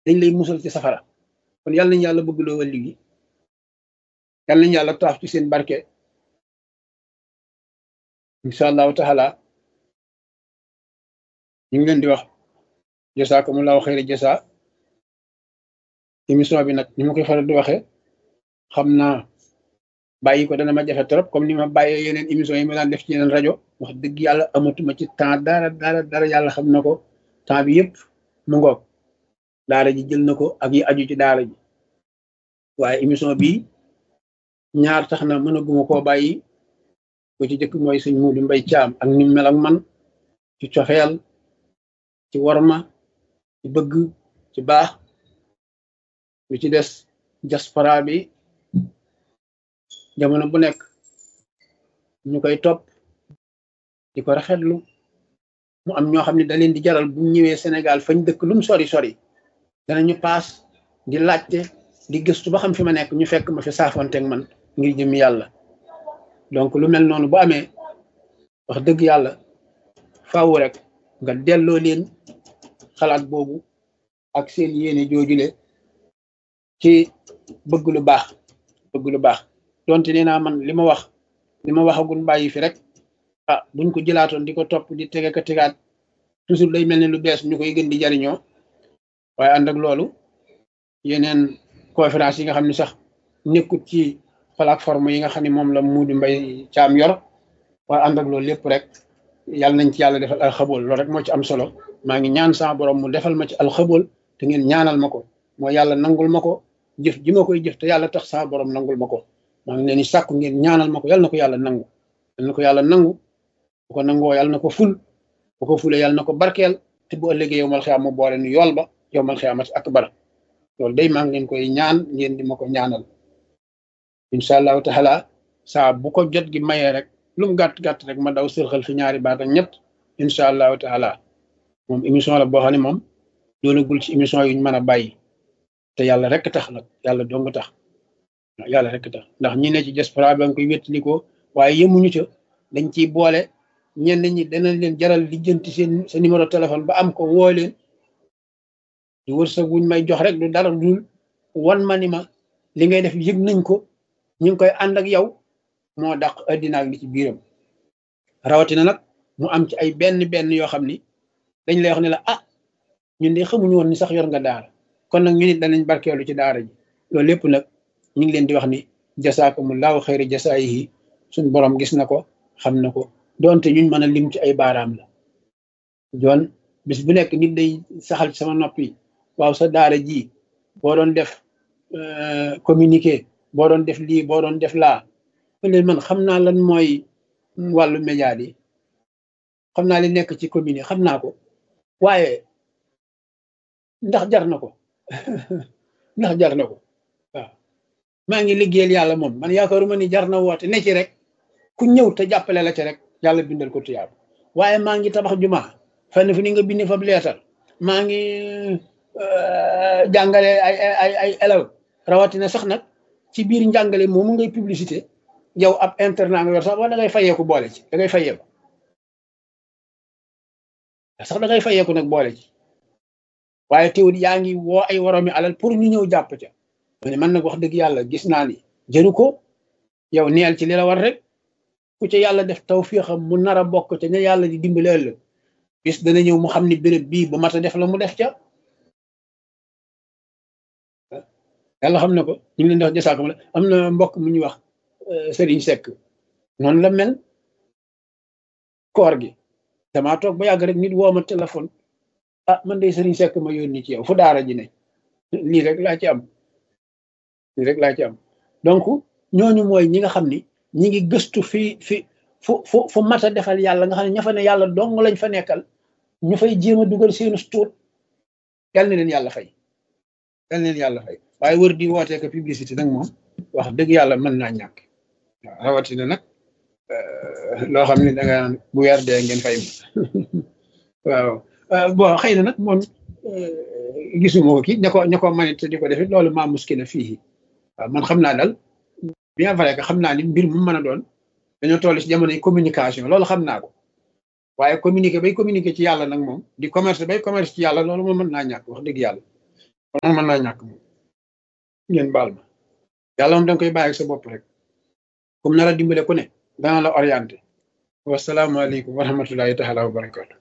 dañ lay musal ci safara kon yàlla nañu yàlla bëgg loo wàlli gi yàlla nañu yàlla taaf ci seen barke incha allahu taala ñu ngi leen di wax jasaakumullahu xayra jasa émission bi nag ni ma koy faral di waxee xam naa bàyyi ko dana ma jafe trop comme ni ma bàyyee yeneen émission yi ma daan def ci yeneen rajo wax dëgg yàlla amatuma ci temps dara dara dara yàlla xam na ko temps bi yëpp mu ngoog daara ji jël na ko ak yi aju ci daara ji waaye émission bi ñaar tax na mën a guma koo bàyyi bu ci jëkk mooy sëñ Muudu Mbay Caam ak ni mel ak man ci cofeel ci worma ci bëgg ci baax lu ci des diaspora bi jamono bu nekk ñu koy topp di ko rafetlu mu am ñoo xam ne da leen di jaral bu ñëwee Sénégal fañ dëkk lum sori sori danañu paas di laajte di gëstu ba xam fi ma nekk ñu fekk ma fi saafonteeg man ngir jëm yàlla donc lu mel noonu bu amee wax dëgg yàlla faaw rek nga delloo leen xalaat boobu ak seen yéene joojule ci bëgg lu baax bëgg lu baax donte nee naa man li ma wax li ma waxagul bàyyi fi rek ah buñ ko jëlaatoon di ko topp di tege ka tegaat toujours day mel ne lu bees ñu koy gën di jariñoo waaye ànd ak loolu yeneen conférence yi nga xam ne sax nekkut ci plateforme yi nga xam ne moom la Muudu Mbay Caam yor waaye ànd ak loolu lépp rek yàlla nañ ci yàlla defal alxabool loolu rek moo ci am solo maa ngi ñaan sama borom mu defal ma ci alxabool te ngeen ñaanal ma ko mooy yàlla nangul ma ko jëf ji ma koy jëf te yàlla tax sama borom nangul ma ko maa ngi leen di sàkku ngeen ñaanal ma ko yàlla na ko yàlla nangu yàlla na ko yàlla nangu bu ko nangoo yàlla na ko ful bu ko fulee yàlla na ko barkeel te bu ëllëgee yow mal xiyaam mu boole nu yool ba yow mal xiyaamati akbar loolu day maa ngi leen koy ñaan ngeen di ma ko ñaanal incha allahu taala saa bu ko jot gi mayee rek lu mu gàtt gàtt rek ma daw sërxal fi ñaari baat ak ñett incha allahu taala moom émission la boo xam ne moom doonagul ci émission yuñ mën a bàyyi te yàlla rek tax nag yàlla dong tax yàlla rek tax ndax ñi ne ci diaspora ba nga koy wéttalikoo waaye yemuñu ca dañ ciy boole ñenn ñi danañ leen jaral lijjanti seen sa numéro téléphone ba am ko woo leen du wërsëg wuñ may jox rek du dara dul wan ma ni ma li ngay def yëg nañ ko ñu ngi koy ànd ak yow moo dàq addina ak li ci biiram rawatina nag mu am ci ay benn benn yoo xam ni dañ lay wax ne la ah ñun de xamuñu woon ni sax yor nga daara kon nag ñu nit danañ barkeelu ci daara ji loolu lépp nag ñu ngi leen di wax ni jasaakumullahu xayri jasaayihi suñ borom gis na ko xam na ko doonte ñuñ mën a lim ci ay baaraam la joon bis bu nekk nit day saxal ci sama noppi waaw sa daara ji boo doon def communiqué boo doon def lii boo doon def laa leen man xam naa lan mooy wàllu média yi xam naa li nekk ci commune yi xam naa ko waaye ndax jar na ko ndax jar na ko waaw maa ngi liggéeyal yàlla moom man yaakaaruma ni jar na woote ne ci rek ku ñëw te jàppale la ci rek yàlla bindal ko tuyaab waaye maa ngi tabax juma fenn fu ni nga bindi fa leetal maa ngi jàngale ay ay ay élève rawatina sax nag ci biir njàngale moomu ngay publicité yow ab internat nga yor sax wala da ngay fayeeku boole ci da ngay fayeeku sax da ngay fayeeku nag boole ci waaye teewul yaa ngi woo ay woromi alal pour ñu ñëw jàpp ca ma ne man nag wax dëgg yàlla gis naa ni jëru ko yow neel ci li la war rek ku ca yàlla def tawfiixam mu nar a bokk ca ña yàlla di dimbali ëllëg bis dana ñëw mu xam ni béréb bii bu mat a def la mu def ca yàlla xam na ko ñu ngi leen di wax jasaakam la am na mbokk mu ñuy wax Serigne Seck noonu la mel koor gi damaa toog ba yàgg rek nit woo ma téléphone ah man de Serigne Seck ma yónni ci yow fu daara ji ne lii rek laa ci am lii rek laa ci am donc ñooñu mooy ñi nga xam ni ñi ngi gëstu fi fi fu fu fu mat a defal yàlla nga xam ne ña fa ne yàlla dong lañ fa nekkal ñu fay jéem a dugal seenu tuut yal na leen yàlla fay yal na leen yàlla fay waaye wër di wootee ko publicité nag moom wax dëgg yàlla mën naa ñàkk waaw rawatina nag loo xam ne da nga bu weer dee ngeen fay waaw bon xëy na nag moom gisuma ko kii ña ko ña ko manit te di ko defit loolu maa muskila fii waaw man xam naa daal bien vrai que xam naa ni mbir mu mën a doon dañoo toll ci jamonoy communication loolu xam naa ko waaye communiquer bay communiquer ci yàlla nag moom di commerce bay commerce ci yàlla loolu moom mën naa ñàkk wax dëgg yàlla kon mën naa ñàkk moom ngeen baal ma yàlla moom danga koy bàyyi ak sa bopp rek comme nar a dimbale ku ne dana la orienté wasalaamaaleykum wa rahmatullahi taala wa barakatu